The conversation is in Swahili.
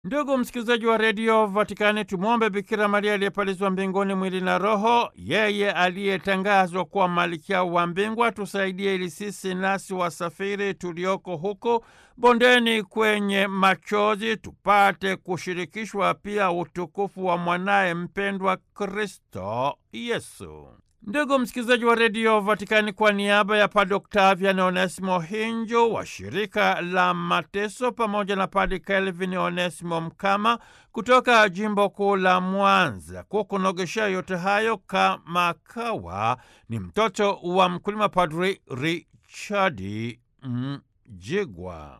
Ndugu msikilizaji wa redio Vatikani, tumwombe Bikira Maria aliyepalizwa mbinguni mwili na roho, yeye aliyetangazwa kuwa malkia wa mbingu, atusaidie ili sisi nasi wasafiri tulioko huko bondeni kwenye machozi tupate kushirikishwa pia utukufu wa mwanaye mpendwa Kristo Yesu. Ndugu msikilizaji wa redio Vatikani, kwa niaba ya Padre Octavian Onesimo Hinjo wa shirika la Mateso pamoja na Padre Kelvin Onesimo Mkama kutoka jimbo kuu la Mwanza, kukunogeshea yote hayo kama kawa ni mtoto wa mkulima Padri Richadi Mjigwa.